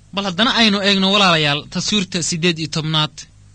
bal haddana aynu eegno walaalayaal taswiirta siddeed iyo tobnaad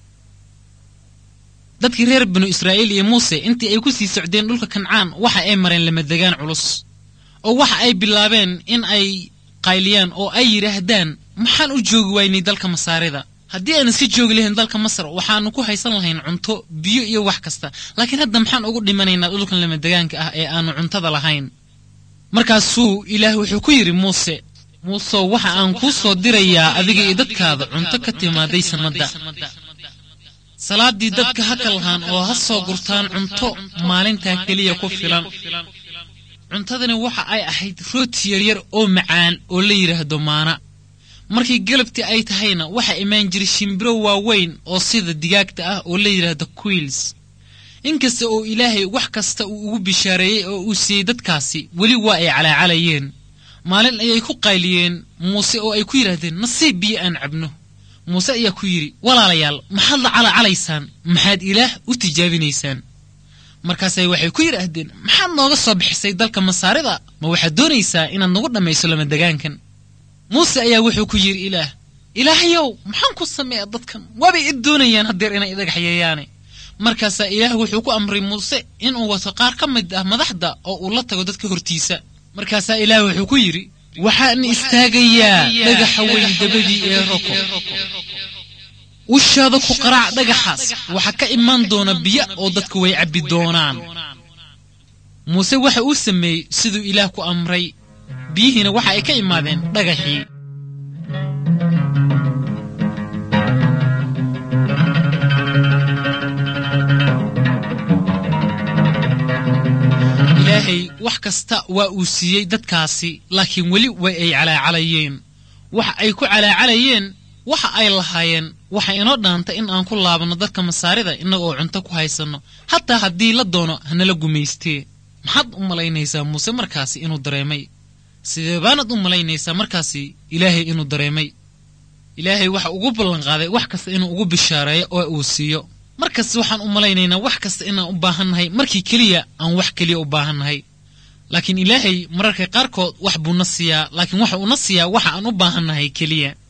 dadkii reer binu israa'iil iyo muuse intii ay ku sii socdeen dhulka kancaan waxa ay mareen lamadegaan culus oo waxa ay bilaabeen in ay qayliyaan oo ay yidhaahdaan maxaan u joogi waynay dalka masaarida haddii aynu si joogi lahayn dalka masar waxaannu ku haysan lahayn cunto biyo iyo wax kasta laakiin hadda maxaan ugu dhimanaynaa dhulkan lamadegaanka ah ee aannu cuntada lahayn markaasuu ilaah wuxuu ku yidhi muuse muusow waxa aan kuu soo dirayaa adiga iyo dadkaada cunto ka timaaday sanmadda salaaddii dadka ha kalhaan oo ha soo gurtaan cunto maalintaa keliya ku filan cuntadani waxa ay ahayd rooti yaryar oo macaan oo la yidhaahdo maana markii galabtii ay tahayna waxaa imaan jiray shimbiro waaweyn oo sida digaagta ah oo la yidhaahdo quiils inkasta oo ilaahay wax kasta uu ugu bishaareeyey oo uu siiyey dadkaasi weli waa ay calaacalayeen maalin ayay ku qayliyeen muuse oo ay ku yidhaahdeen nasiib biyo aan cabno muuse ayaa ku yidhi walaalayaal maxaad la calaacalaysaan maxaad ilaah u tijaabinaysaan markaasay waxay ku yidhaahdeen maxaad nooga soo bixisay dalka masaarida ma waxaad doonaysaa inaad nagu dhammayso lamadegaankan muuse ayaa wuxuu ku yidhi ilaah ilaahayow maxaan ku sameeya dadkan waabay i doonayaan haddeer inay idagaxyeeyaane markaasaa ilaah wuxuu ku amray muuse inuu wato qaar ka mid ah madaxda oo uu la tago dadka hortiisa markaasaa ilaah wuxuu ku yidhi waxaan istaagayaa dhagaxa weyn dabadii ee roko ushaada ku qaraac dhagaxaas waxaa ka imaan doona biyo oo dadku way cabbi doonaan muuse waxa uu sameeyey siduu ilaah ku amray biyihiina waxa ay ka imaadeen dhagaxii ilaahay wax kasta waa uu siiyey dadkaasi laakiin weli way ay calaacalayeen waxa ay ku calaacalayeen waxa ay lahaayeen waxa inoo dhaanta in aan ku laabanno dadka masaarida innaga oo cunto ku haysanno hataa haddii la doono hanala gumaystee maxaad u malaynaysaa muuse markaasi inuu dareemay sidee baanad u malaynaysaa markaasi ilaahay inuu dareemay ilaahay waxa ugu ballanqaaday wax kasta inuu ugu bishaareeyo oo uu siiyo markasta waxaan u malaynaynaa wax kasta inaan u baahannahay markii keliya aan wax keliya u baahannahay laakiin ilaahay mararka qaarkood wax buu na siiyaa laakiin waxa uuna siiyaa waxa aan u baahannahay keliya